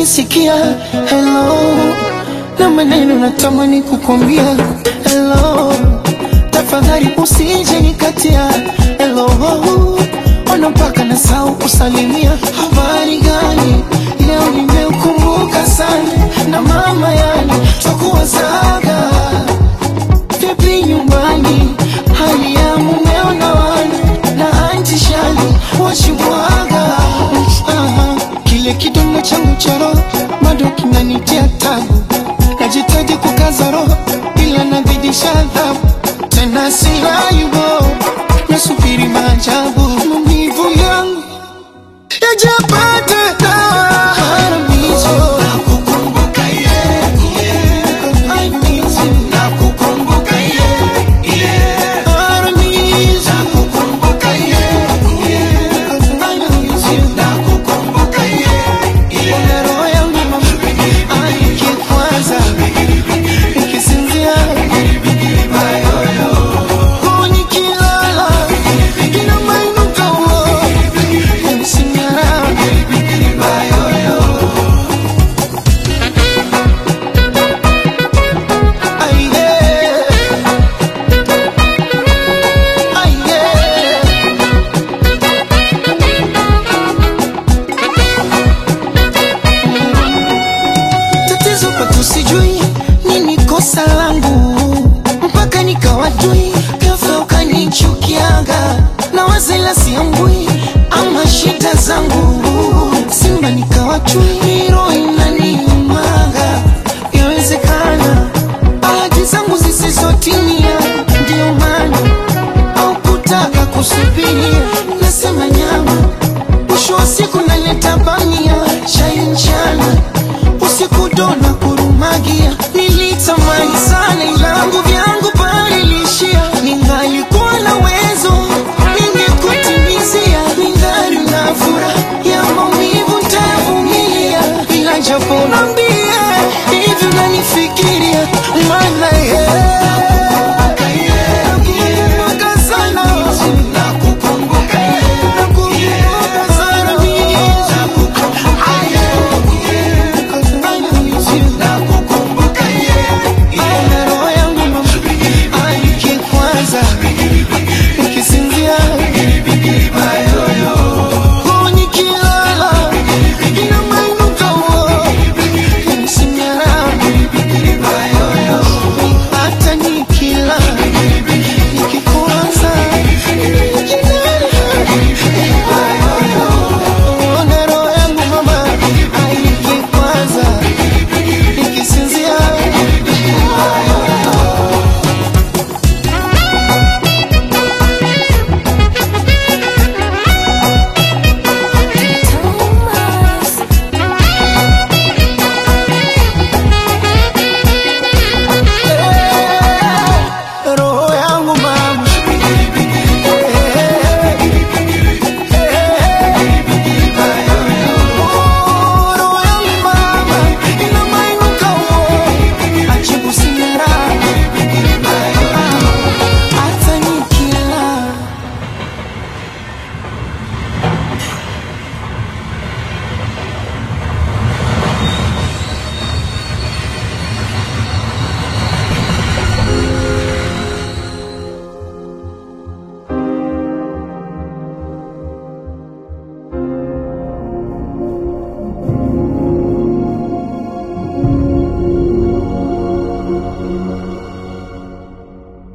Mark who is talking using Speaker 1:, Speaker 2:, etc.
Speaker 1: unanisikia? Hello, na maneno natamani kukwambia hello, tafadhali usije nikatia hello, ona mpaka nasahau kusalimia. Habari gani? Leo nimeukumbuka sana na mama, yani twakuwazaga vipi nyumbani, hali ya mumeo na wana na anti shani washibwaga. Aha, kile kidonda changu cha roho bado kinanitia tabu, najitaji kukaza roho ila nazidisha adhabu, tena sirayubo, nasubiri maajabu, maumivu yangu yajapata dawa. Haramizo, nakukumbuka yeah, yeah. I miss you. Nakukumbuka yeah, yeah. Haramizo, nakukumbuka yeah, yeah. I miss you. Nakukumbuka yeah, yeah. Ona roho yangu mama, ikikwaza, ikisinzia, oh, nikilala, inamainuka, oh, yanisinyara. Ay, yeah. Ay, yeah. Tatizo kwetu sijui nini kosa langu, mpaka nikawajui ghafla ukanichukiaga, na wazela siambui ama shida zangu